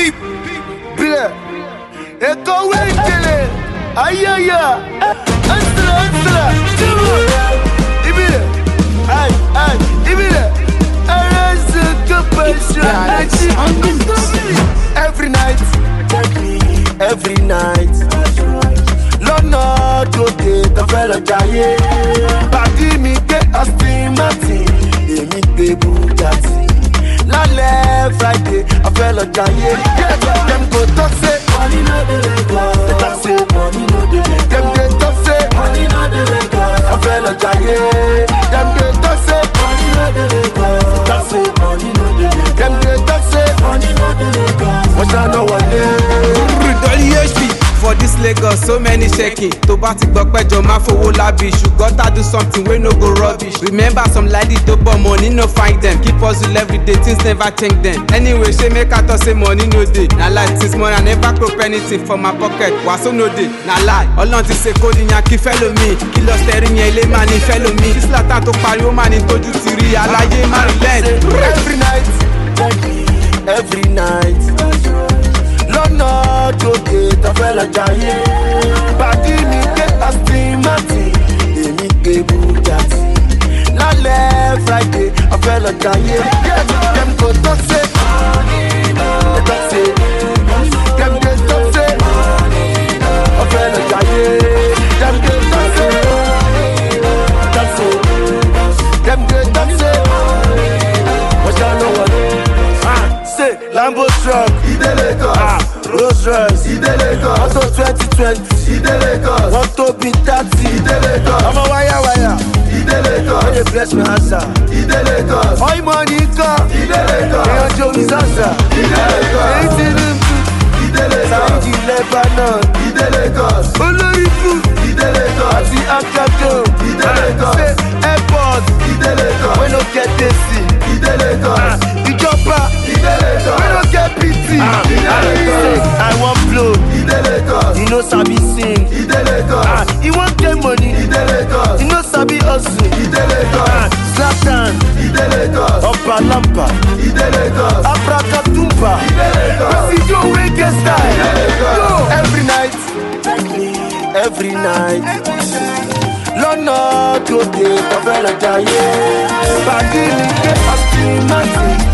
Beep, bile. Eko wengele. Ayaya. Ansala, ansala. Jumbo. Ibile. Ay, ay, ibile. Arası kapışı. Every night. Every night. Lọ́nà tòde tó fẹ́ lọ jayé. Pàdí mi gbé Austin Martin, èmi gbé Bugatti. Lálẹ́ Friday, a fẹ́ lọ jayé. Dem go talk say money no dey Lagos. Dem talk say money no dey Lagos. Dem dey talk say money no dey Lagos. A fẹ́ lọ jayé. Dem dey talk say money no dey Lagos. Dem talk say money no dey Lagos. Dem dey talk say money no dey Lagos. Wọ́n ṣáná wọlé. dolly hp for dis lagos so many shaking tó bá ti gbọ́ pẹ́jọ máa fowó lábì ṣùgbọ́n tá do something wey no go rubbish remember some lady tó bọ̀ money no find dem keep hustle everyday things never change dem anyway ṣé make i talk say money no dey na lie since morning i never crop anything for my pocket wàásù no dey na lie ọlọ́run ti ṣe kódi yan kí fẹ́ lomi kí lọ sẹ́rí yẹn ilé máa ní fẹ́ lomi kí sílátà tó pariwo máa ní tójú ti rí aláyé má rí lẹ́ẹ̀d. every night every night lọ́nà tòde tó fẹ́ lọ jayé pàdí mi gbé Aston Martin èmi gbé Bugatti lálẹ́ Friday a fẹ́ lọ jayé dem go talk say dem talk say dem dey talk say a fẹ́ lọ jayé dem dey talk say talk say dem dey talk say wọ́n ṣá ló wọlé. Say Lambo truck, Ide Lagos. Ah, Rolls Royce, Ide Lagos. Auto twenty twenty, Ide Lagos. Wọ́n tó bí thirty, Ide Lagos. Ọmọ wáyà wáyà, Ide Lagos. Wọ́n dey bless my answer, Ide Lagos. Oil money kan, Ide Lagos. Èèyàn jó mi sànsà, Ide Lagos. Èyí ti rí mi, Ide Lagos. Sáyidì Lebanon, Ide Lagos. Olórí kù, Ide Lagos. Àti Akado, Ide Lagos. Say airport, Ide Lagos. Wey no get AC, Ide Lagos. Ìjọba, Ide Lagos. Wey no get PT, Ide Lagos. I wan blow, Ide Lagos. You no sabi sing, Ide Lagos. You wan get money, Ide Lagos. You no sabi hustle, Ide Lagos. Zlatan, Ide Lagos. Ọba Lampa, Ide Lagos. Abrakatumba, Ide Lagos. Presidio wey get style, Ide Lagos. Yo, every night, every night. Lọ́nà tòde tó fẹ́ lọ jayé. Pàdé mi gbé Austin Martin.